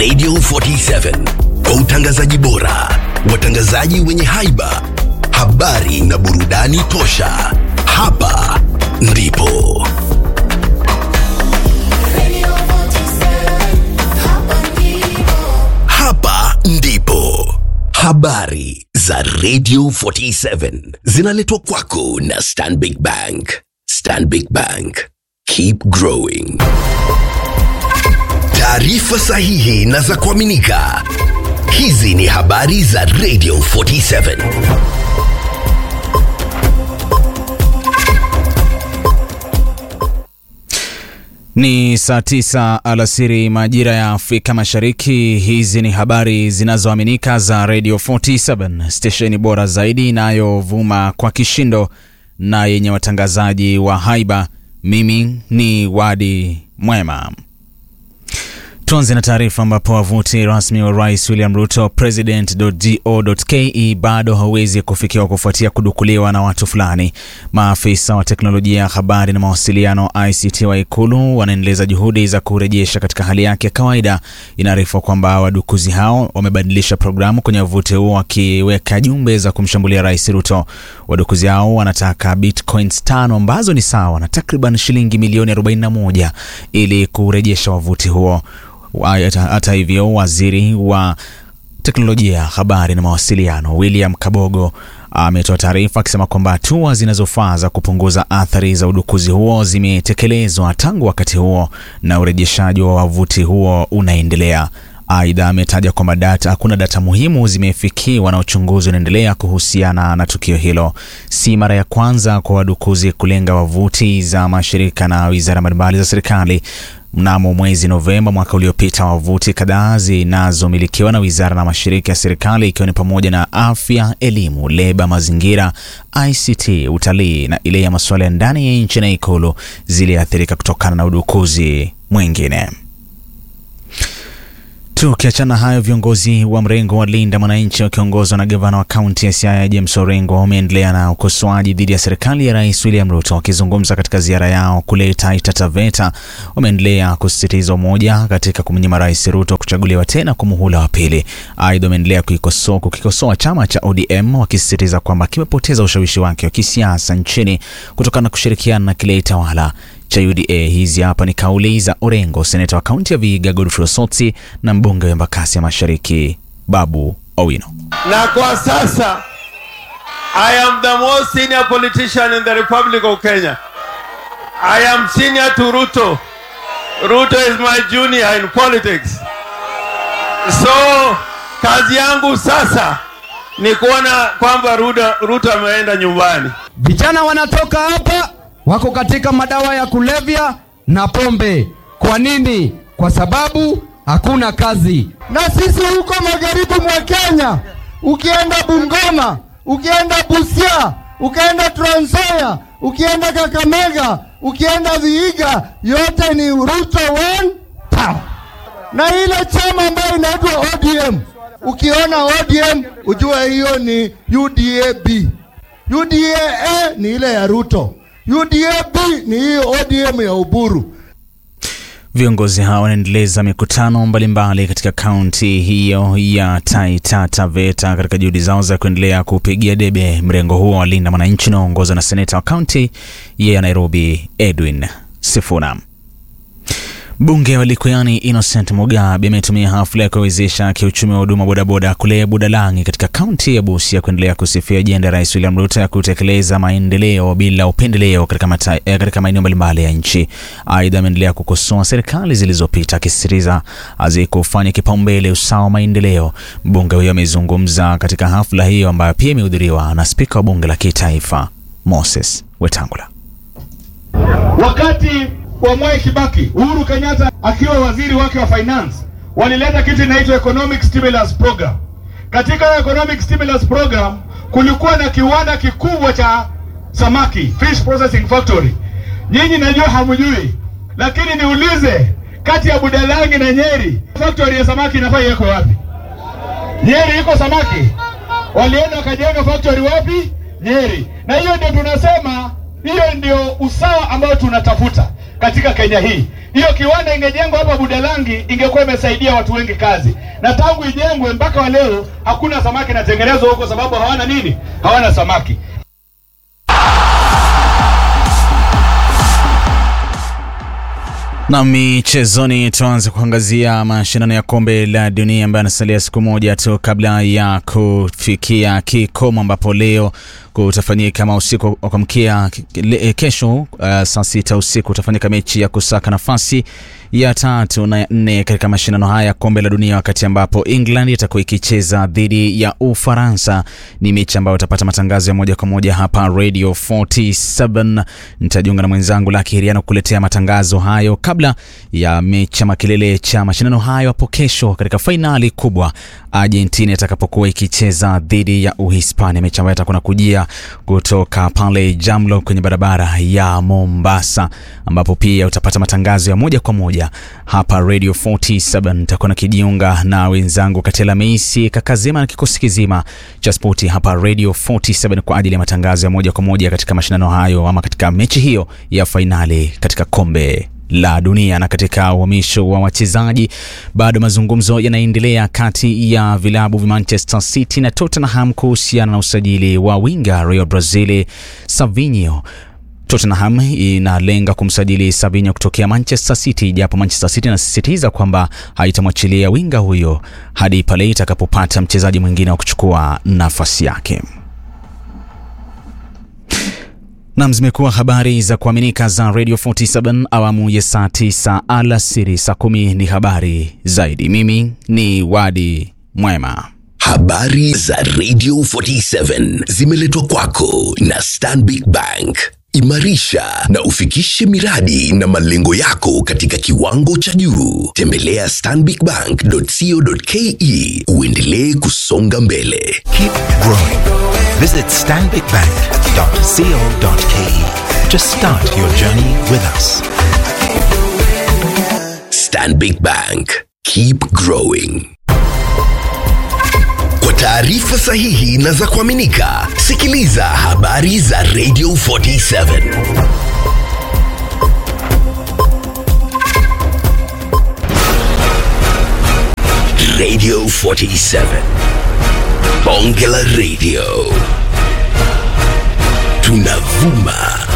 Radio 47 kwa utangazaji bora, watangazaji wenye haiba, habari na burudani tosha. Hapa ndipo hapa ndipo habari za Radio 47 zinaletwa kwako na Stanbic Bank. Stanbic Bank, keep growing. Taarifa sahihi na za kuaminika. Hizi ni habari za Radio 47. Ni saa tisa alasiri majira ya Afrika Mashariki. Hizi ni habari zinazoaminika za Radio 47, stesheni bora zaidi inayovuma kwa kishindo na yenye watangazaji wa haiba. Mimi ni Wadi Mwema. Tuanze na taarifa ambapo wavuti rasmi wa rais William Ruto president.go.ke bado hauwezi kufikiwa kufuatia kudukuliwa na watu fulani. Maafisa wa teknolojia ya habari na mawasiliano ICT wa Ikulu wanaendeleza juhudi za kurejesha katika hali yake ya kawaida. Inaarifiwa kwamba wadukuzi hao wamebadilisha programu kwenye wavuti huo wakiweka jumbe za kumshambulia rais Ruto. Wadukuzi hao wanataka bitcoins tano ambazo ni sawa na takriban shilingi milioni 41 ili kurejesha wavuti huo. Hata, hata hivyo waziri wa teknolojia ya habari na mawasiliano William Kabogo ametoa taarifa akisema kwamba hatua zinazofaa za kupunguza athari za udukuzi huo zimetekelezwa tangu wakati huo na urejeshaji wa wavuti huo unaendelea. Aidha, ametaja kwamba data hakuna data muhimu zimefikiwa na uchunguzi unaendelea kuhusiana na tukio hilo. Si mara ya kwanza kwa wadukuzi kulenga wavuti za mashirika na wizara mbalimbali za serikali. Mnamo mwezi Novemba mwaka uliopita, wavuti kadhaa zinazomilikiwa na wizara na mashirika ya serikali ikiwa ni pamoja na afya, elimu, leba, mazingira, ICT, utalii na ile ya masuala ya ndani ya nchi na Ikulu ziliathirika kutokana na udukuzi mwingine. Tukiachana hayo, viongozi wa mrengo wa Linda Mwananchi wakiongozwa na gavana wa kaunti ya Siaya James Orengo wameendelea na ukosoaji dhidi ya serikali ya Rais William Ruto. Wakizungumza katika ziara yao kule Taita Taveta, wameendelea kusisitiza umoja katika kumnyima Rais Ruto kuchaguliwa tena kwa muhula wa pili. Aidha, wameendelea kukikosoa chama cha ODM wakisisitiza kwamba kimepoteza ushawishi wake wa kisiasa nchini kutokana na kushirikiana na kile tawala cha UDA. Hizi hapa ni kauli za Orengo, seneta wa kaunti ya Vihiga Godfrey Osotsi na mbunge wa Embakasi ya Mashariki Babu Owino. Na kwa sasa I am the most senior politician in the Republic of Kenya. I am senior to Ruto. Ruto is my junior in politics. So kazi yangu sasa ni kuona kwamba Ruto, Ruto ameenda nyumbani. Vijana wanatoka hapa wako katika madawa ya kulevya na pombe. Kwa nini? Kwa sababu hakuna kazi. Na sisi huko magharibi mwa Kenya, ukienda Bungoma, ukienda Busia, ukienda Trans Nzoia, ukienda Kakamega, ukienda Vihiga, yote ni Ruto one town. Na ile chama ambayo inaitwa ODM, ukiona ODM ujue hiyo ni UDAB. UDA ni ile ya Ruto. UDAP ni hii ODM ya Uburu. Viongozi hao wanaendeleza mikutano mbalimbali katika kaunti hiyo ya Taita Taveta katika juhudi zao za kuendelea kupigia debe mrengo huo wa Linda Mwananchi unaoongozwa na seneta wa kaunti ya Nairobi Edwin Sifuna. Mbunge wa Likuyani Innocent Mugabe ametumia hafla ya kuwezesha kiuchumi wa huduma bodaboda kule Budalangi katika kaunti ya Busia kuendelea kusifia ajenda ya Rais William Ruto ya kutekeleza maendeleo bila upendeleo katika, eh, katika maeneo mbalimbali ya nchi. Aidha, ameendelea kukosoa serikali zilizopita akisisitiza hazikufanya kipaumbele usawa wa maendeleo. Mbunge huyo amezungumza katika hafla hiyo ambayo pia imehudhuriwa na spika wa bunge la kitaifa Moses Wetangula. Wakati wa Mwai Kibaki, Uhuru Kenyatta akiwa waziri wake wa finance, walileta kitu inaitwa economic stimulus program. Katika economic stimulus program kulikuwa na kiwanda kikubwa cha samaki, fish processing factory. Nyinyi najua hamjui, lakini niulize, kati ya Budalangi na Nyeri factory ya samaki inafaa iwekwe wapi? Nyeri iko samaki, walienda wakajenga factory wapi? Nyeri. Na hiyo ndio tunasema, hiyo ndio usawa ambao tunatafuta katika Kenya hii. Hiyo kiwanda ingejengwa hapa Budalangi, ingekuwa imesaidia watu wengi kazi, na tangu ijengwe mpaka wa leo hakuna samaki inatengenezwa huko, sababu hawana nini? Hawana samaki. Na michezoni, tuanze kuangazia mashindano ya kombe la dunia ambayo anasalia siku moja tu kabla ya kufikia kikomo, ambapo leo kutafanyika ama usiku wa kuamkia kesho, uh, saa sita usiku utafanyika mechi ya kusaka nafasi ya tatu na ya nne katika mashindano haya ya kombe la dunia, wakati ambapo England itakuwa ikicheza dhidi ya Ufaransa. Ni mechi ambayo utapata matangazo ya moja kwa moja hapa Radio 47. Nitajiunga na mwenzangu Laki Hiriano kuletea matangazo hayo kabla ya mechi ama kilele cha mashindano hayo hapo kesho katika fainali kubwa Argentina itakapokuwa ikicheza dhidi ya Uhispania, mechi ambayo itakuwa nakujia kutoka pale Jamlo kwenye barabara ya Mombasa, ambapo pia utapata matangazo ya moja kwa moja hapa Radio 47. Nitakuwa nakijiunga na wenzangu Katela Meisi Kakazima na kikosi kizima cha spoti hapa Radio 47 kwa ajili ya matangazo ya moja kwa moja katika mashindano hayo ama katika mechi hiyo ya fainali katika kombe la dunia. Na katika uhamisho wa wachezaji, bado mazungumzo yanaendelea kati ya vilabu vya Manchester City na Tottenham kuhusiana na usajili wa winga Real Brazil Savinho. Tottenham inalenga kumsajili Savinho kutokea Manchester City, japo Manchester City inasisitiza kwamba haitamwachilia winga huyo hadi pale itakapopata mchezaji mwingine wa kuchukua nafasi yake. Nam, zimekuwa habari za kuaminika za Radio 47 awamu ya saa 9 alasiri. Saa kumi ni habari zaidi. Mimi ni Wadi Mwema. Habari za Radio 47 zimeletwa kwako na Stanbic Bank. Imarisha na ufikishe miradi na malengo yako katika kiwango cha juu. Tembelea stanbicbank.co.ke uendelee kusonga mbele. Keep growing. Visit stanbicbank.co.ke to start your journey with us. Stanbic Bank. Keep growing. Kwa taarifa sahihi na za kuaminika, sikiliza habari za Radio 47. Radio 47. Bonge la Radio. Tunavuma